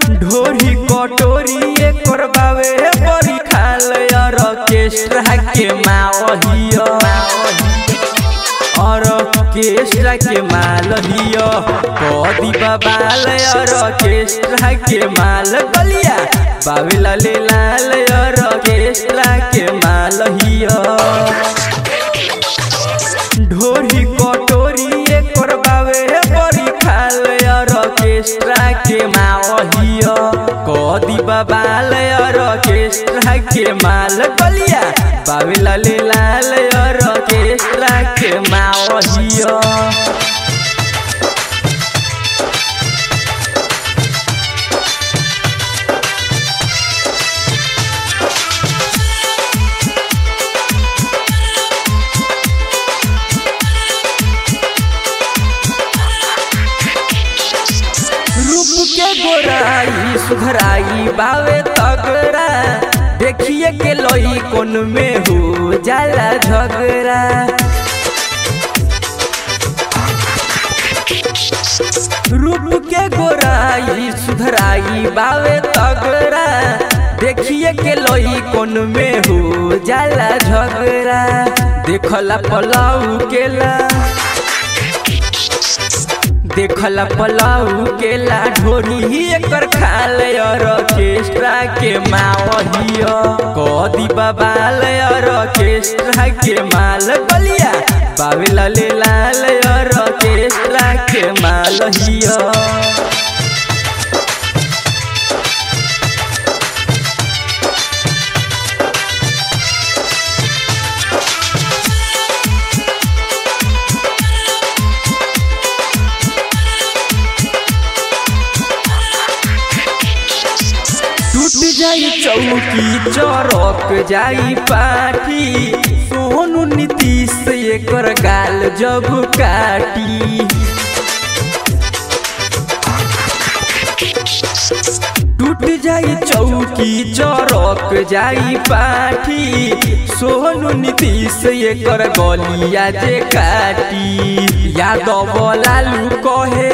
ढोरी कटोरी एकर बावे बड़ी खाल ऑर्केस्ट्रा के मावहिया ऑर्केस्ट्रा के माल हिया कदी बाबाल ऑर्केस्ट्रा के माल गलिया बावे लाले लाल ऑर्केस्ट्रा के माल हिया ढोरी कटोरी एकर बावे बड़ी खाल ऑर्केस्ट्रा के मावहिया कदी बाबाल ऑर्केस्ट्रा के माल गलिया बावे लाले लाल ऑर्केस्ट्रा के मावहिया रूप के गोराई सुधराई बावे तगड़ा देखिए के लोई कोन में हो जाला झगड़ा रूप के गोराई सुधराई बावे तगड़ा देखिए के लोई कोन में हो जाला झगड़ा देखला पलाऊ केला देखला पलाऊ केला ढोरी ही एकर खाल ऑर्केस्ट्रा के मावहिया कदी बाबाल ऑर्केस्ट्रा के माल गलिया बावे लाले लाल ऑर्केस्ट्रा के माल हिया टूट जाई चौकी चौरक जाई पाठी सोनू नीतीश एकर गाल जब काटी टूट जाई चौकी चौरक जाई पाठी सोनू नीतीश एकर गलिया जे काटी यादव लालू कहे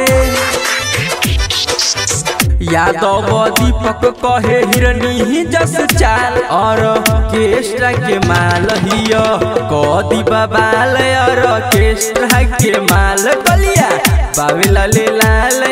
यादव दीपक कहे हिरनी ही जस चाल और केस्ट्रा के माल हिया कदी बाबाल और केस्ट्रा के माल गलिया बावे लाले लाल